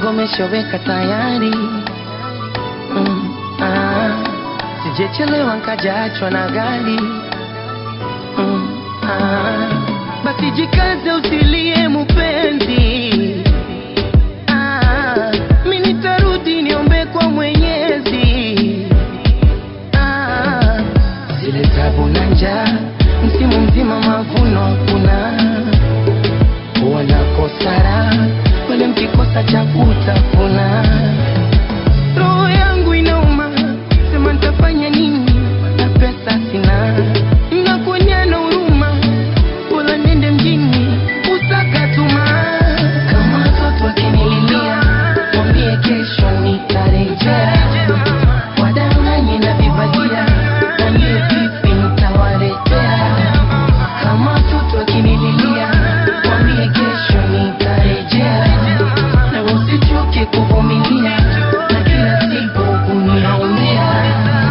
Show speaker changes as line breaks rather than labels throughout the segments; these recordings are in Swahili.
mzigo meshoweka tayari mm, ah, sijechelewa nkajaachwa na gari mm, ah, basi jikaze usilie mupenzi ah, mi nitarudi niombe kwa mwenyezi ah, zile tabu na njaa msimu mzima mavuno hakuna wanakosara wale mkikosa cha kutafuna roho yangu inauma sema nitafanya nini na pesa sina nakuonea na huruma wala nende mjini usakatuma kama watoto wakinililia mwambie kesho nitarejea wadanganye na vibagia nambie vipi nitawaletea kama watoto wakinililia mwambie kesho nitarejea na usichoke kuvumilia na kila siku kuniaumia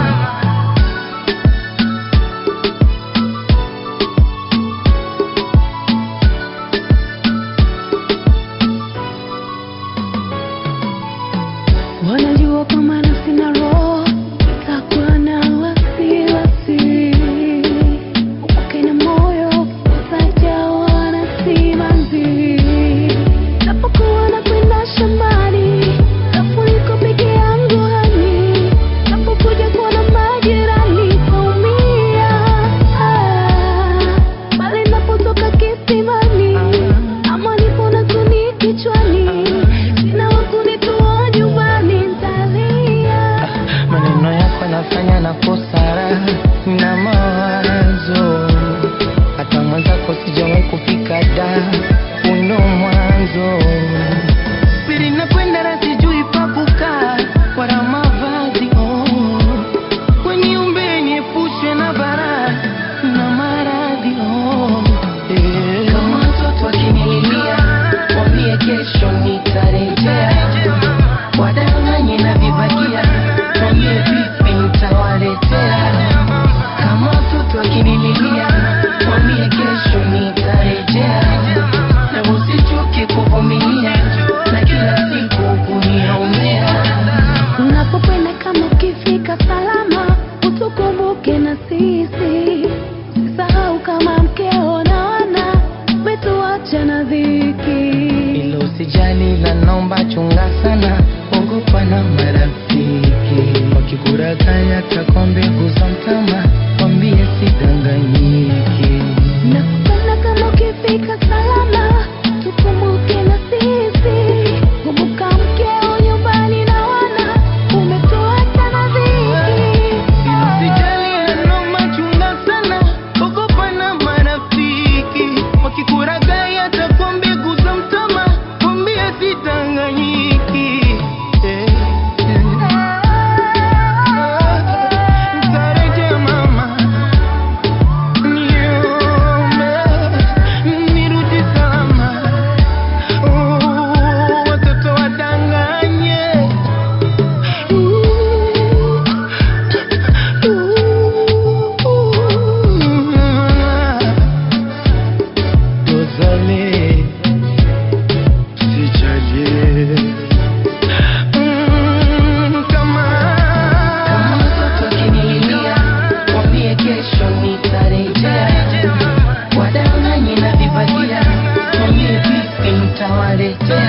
Wanajua kama na sina roho, itakuwa na wasiwasi. Upake na moyo, utajawa na simanzi. Napokuwa nakwenda shambani, nafuliko peke yangu hani. Napokuja kuona majirani, naumia. Ah, bali napotoka kisimani, ama nipo na kuni kichwani. Sina wa kunitoa nyumbani, nitalia.
maneno yako yanafanya na kosara na mawazo hata mwenzako sijawahi kufika da uno mwanzo siri nakwenda na sijui pakukaa wala mavazi oh. weniumbe niepushe na bara na maradhi oh. eh. kama watoto wakinililia mwambie kesho nitarejea wadanganye na vibagia mwambie vipi nitawaletea kama watoto wakinililia mwambie kesho nitarejea na usichoke kuvumilia na kila siku kuniaumia
Unapokwenda kama ukifika salama, utukumbuke na sisi. Usisahau kama mkeo na wana umetuacha na dhiki.
ilo usijali la naomba chunga sana ogopa na marafiki wakikurakaya takwa mbegu za mtama wambie sidanganyiki
Nakupenda kama ukifika salama, tukumbuke na sisi. Kumbuka mkeo nyumbani na wana umetuacha na dhiki.
Usijali noma chunga sana, ogopa na marafiki wakikuragai atakuwa mbegu za mtama, kwambie sidanganyiki. Eh, eh. Nitarejea mama, niombe nirudi salama. Oh, watoto wadanganye Désolé, sijalie Mm, kama kama mtoto akinililia, mwambie kesho nitarejea. Wadanganye na vibagia, mwambie vipi nitawaletea.